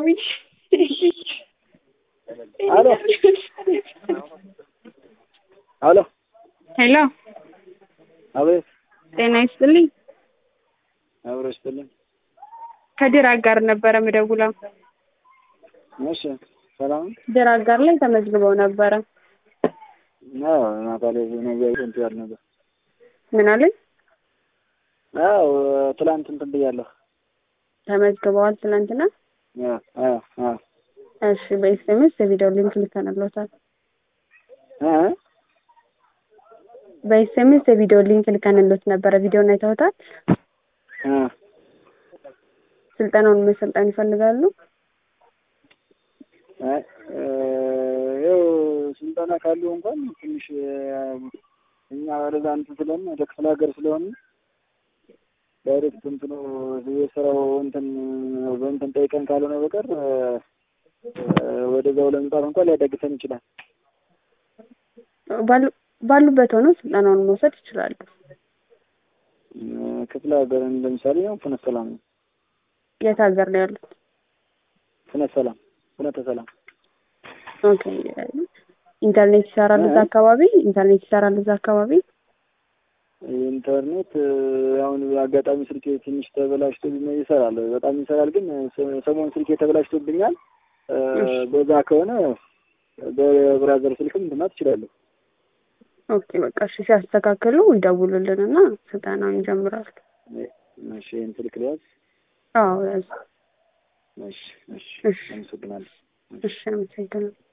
ደውዬ አሎ አሎ ሄሎ አቤት ጤና ይስጥልኝ አብሮ ይስጥልኝ ከድር አጋር ነበረ ምደውለው እሺ ሰላም ድር አጋር ላይ ተመዝግበው ነበረ አዎ ማታ ላይ ነገ እንትን ያል ነበር ምን አለኝ አዎ ትላንት እንትን ብያለሁ ተመዝግበዋል ትናንትና አዎ አዎ አዎ እሺ በኤስኤምኤስ የቪዲዮ ሊንክ ልከንልዎታል እ በኤስኤምኤስ የቪዲዮ ሊንክ ልከንልዎት ነበረ ቪዲዮን አይተውታል እ ስልጠናውን መሰልጠን ይፈልጋሉ አይ ያው ስልጠና ካለው እንኳን ትንሽ እኛ ወደዛ እንትን ስለሆነ ወደ ክፍለ ሀገር ስለሆነ ዳይሬክት እንትኑ የስራው እንትን በእንትን ጠይቀን ካልሆነ በቀር ወደዛው ለመምጣት እንኳን ሊያዳግተን ይችላል። ባሉ- ባሉበት ሆነው ስልጠናውን መውሰድ ይችላሉ። ክፍለ ሀገር ለምሳሌ ነው ፍኖተ ሰላም ነው። የት ሀገር ነው ያሉት? ፍኖተ ሰላም ፍኖተ ሰላም ኦኬ ኢንተርኔት ይሰራል እዛ አካባቢ ኢንተርኔት ይሰራል እዛ አካባቢ ኢንተርኔት አሁን አጋጣሚ ስልኬ ትንሽ ተበላሽቶ ይሰራል፣ በጣም ይሰራል። ግን ሰሞኑን ስልኬ ተበላሽቶብኛል። በዛ ከሆነ በብራዘር ስልክም እንትና ትችላለሁ። ኦኬ በቃ እሺ ሲያስተካክሉ ይደውሉልንና ስልጠናውን ይጀምራል። እሺ ይህን ስልክ ሊያዝ አዎ ያዙ። እሺ እሺ እሺ አመሰግናለሁ። እሺ አመሰግናለሁ።